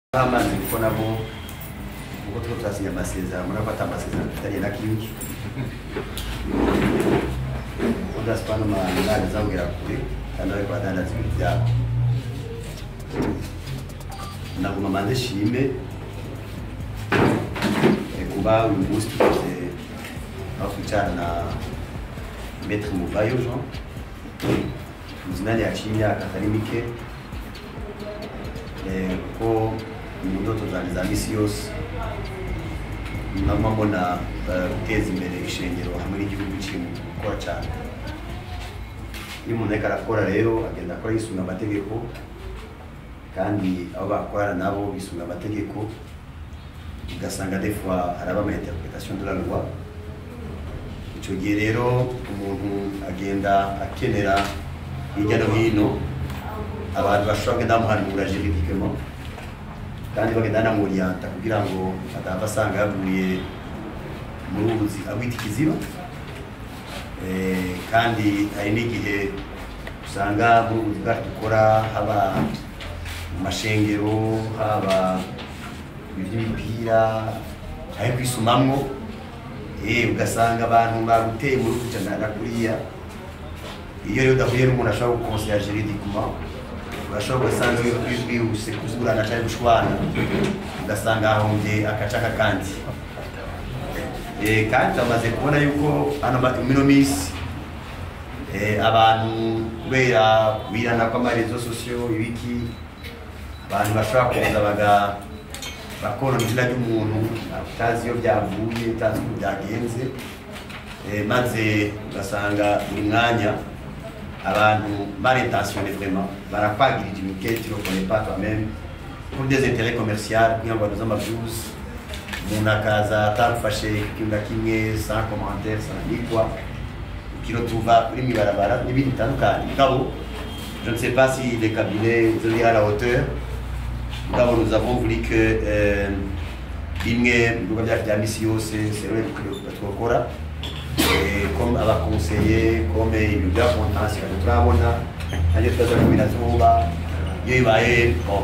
amazi kuko nabo ubwo two turasinya amasezerano murabona ko ata amasezerano dufitanye na kingi udasipana umwana azabwira kure kandi ariko adandaza ibintu byabo naguma manze shime eh, kuba uyu munsi tukoze aho twicara na Maître Muvayo Jean muzinani yaciye imyaka atari mike eh, kuko mu ndoto zanjye za misi yose naguma mbona eh, guteza imbere ishengero hamwe n'igihugu kiri mu gukora cyane iyo umuntu ariko arakora rero agenda akora yisunga amategeko kandi abo bakorana nabo bisunga amategeko ugasanga des fois haraba ama interpretation de la loi icyo gihe rero umuntu agenda akenera hirya no hino abantu bashobora kugenda bamuhanura juridiquement kandi bagenda banamuriyanta kugira ngo atahava asanga yaguye mu ruzi agwita ikiziba Eh, kandi hari n'igihe usanga mu buzi bwacu dukora haba mu mashengero haba iby'imipira ari kwisumamwo eh ugasanga abantu baguteye muri kujana na kuriya iyo rero udahuye n'umuntu ashobora gukonsera juridiquement urashobora ugasanga wihuse kuburana cyangwa gushwana ugasanga hahombye akacaka kandi Eh, kandi bamaze kubona yuko hano ma- mino minsi eh, abantu kubera kubirana kw'amarezo sosiyo ibiki abantu bashobora kuza baga bakorona izina ry'umuntu utazi iyo byavuye utazi uko byagenze eh, maze ugasanga buri mwanya abantu barintentione vraiment barakwagirira imiketi tu reconnais pas toi-même pour des intérêts commerciaux kugira ngo baduze amavyuzi umuntu akaza atagufashe ikintu na kimwe sans commentaire sans ni quoi ukiro tuva uri mw'ibarabara n'ibindi bitandukanye mugabo je ne sais pas si les cabinets vous à la hauteur mugabo nous avons voulu que euh, bimwe mu bikorwa byacu bya misi yose sewe twakora comme abakonseye comme ibintu bya kontansiyo turabona nanjye twaza kumenya zuba iyo bibaye bon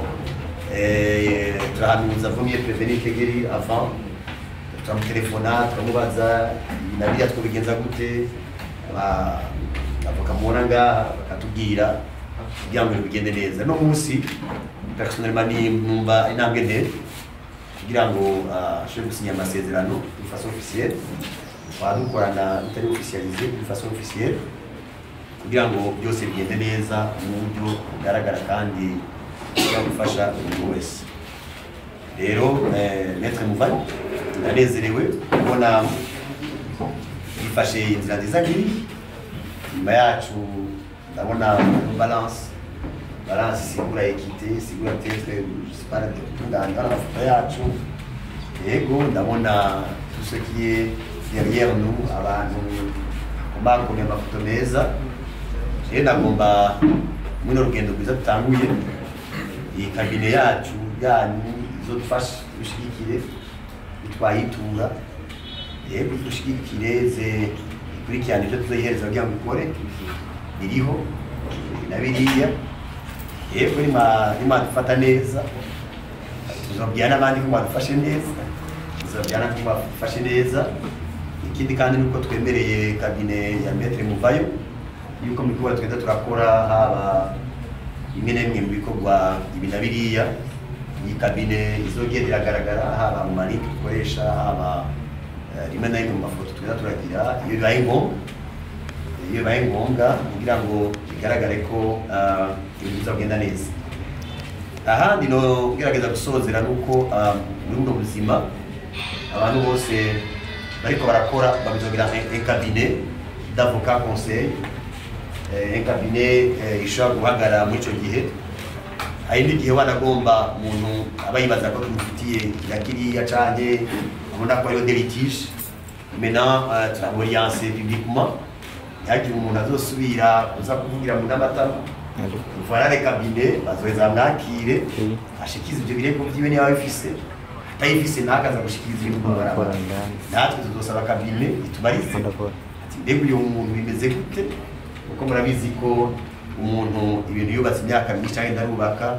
eh, turahanuza vumye prevenir kegeri avant turamutelefona turamubaza ibi na biriya twobigenza gute Aba- avoka mubona ngaha bakatubwira kugira ngo ibintu bigende neza no munsi personnellement ni numva intambwe ndende kugira ngo ah, ashobore gusinya amasezerano de façon officielle twaba dukorana bitari officialisé de façon officielle kugira ngo byose bigende neza mu buryo bugaragara kandi bushobora gufasha umuntu wese rero eh, maître muvani ndanezerewe kubona yifashe inzira nziza nk'iyi nyuma yacu ndabona balance balance isigura ekite isigura tetre sipara tunganya amafoto yacu yego ndabona tout ce qui est derrière nous abantu bakomeye amafoto meza rero ndagomba muri rugendo rwiza dutanguye iyi kabine yacu yanyu izodufasha dushigikire twayitura yego dushigikire ze ikurikirane ibyo tuzoyihereza kugira ngo ikore biriho na biriya yego nimwadufata neza tuzabwira n'abandi ko mwadufashe neza tuzabwira n'abandi ko mwadufashe neza ikindi kandi nuko twemereye kabine ya metre muvayo yuko mu bikorwa twenda turakora haba bimwe na bimwe mu bikorwa ibi na biriya iyi kabine izogenda iragaragara haba mu malinki dukoresha haba eh, rimwe na rimwe mu mafoto twenda turagira iyo bibaye ngombwa iyo bibaye ngombwa kugira ngo bigaragare ko ah, ibintu bizagenda neza ahandi no gerageza gusozera nuko ah, muri buno buzima abantu bose bariko barakora babizogira un cabinet d'avocat conseil eh, un cabinet eh, ishobora guhagarara muri ico gihe hari n'igihe wanagomba umuntu aba yibaza ko tumufitiye kiriya kiriya canke abona ko hariho des litiges maintenant euh, turamoriense publiquement ntihagire umuntu azosubira uza kuvugira mu n'amatama voilà les cabinets bazoheza bamwakire ashikize ivyo birego vyiwe niba bifise atayifise ntakaza gushikiriza ibintu mu mabarabara natwe tuzosaba kabine itubarize ati mbega uyu muntu bimeze gute kuko murabizi ko umuntu ibintu yubatse imyaka myinshi cyangwa ndarubaka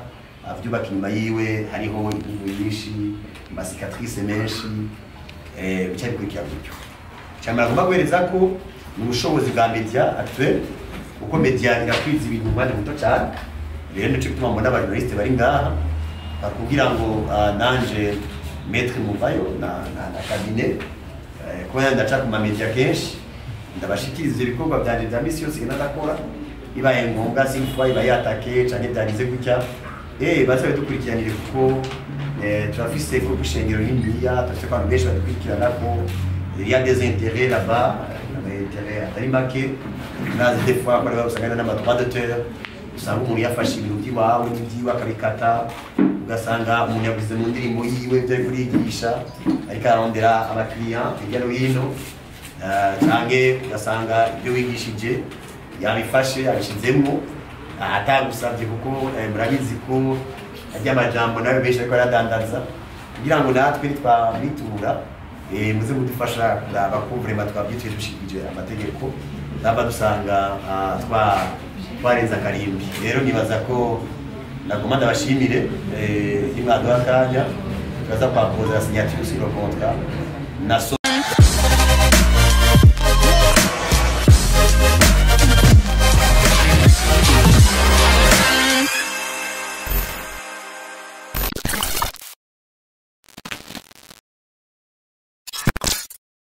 avyubaka inyuma yiwe hariho intugu nyinshi amasikatrice menshi eh, bica bikurikira gutyo cyane agomba guhereza ko ni ubushobozi bwa media actuel uko media irakwiza ibintu mu mwanya muto cyane rero nico gituma mbona abajournaliste bari ngaha bakubwira ngo ah, nanje maître muvayo na, na, na cabinet eh, kuba ndaca ku mamedia kenshi ndabashikiriza ivyo bikorwa vyanje vya misi yose ngenda ndakora ibaye ngombwa simfwa iba yatake canke byarize gutya eh bazabe dukurikiranire kuko eh, turafise ko gushengero niniya turafise ko abantu benshi badukurikirana ko il y a des intérêts là-bas des intérêts atari make nazi des fois ko ariho usanga n'amadroit d'auteur usanga umuntu yafashe ibintu by'iwawe n'ibyiwe akabikata ugasanga umuntu yaguze mu ndirimbo yiwe ibyo ari kurigisha ariko ararondera abakiriya hirya no hino Eh, canke ugasanga ibyo wigishije yabifashe yabishizemo atagusabye kuko eh, murabizi ko arya amajambo nawe benshi ariko aradandaza kugira ngo natwe nitwabitura eh, muze mudufasha kuraba ko vraiment twabyituye dushikije amategeko naba dusanga ah, twa twarenza akarimbi rero nibaza ko nagoma ndabashimire eh, nimwaduha akanya turaza kwakoza signature sur le contrat na so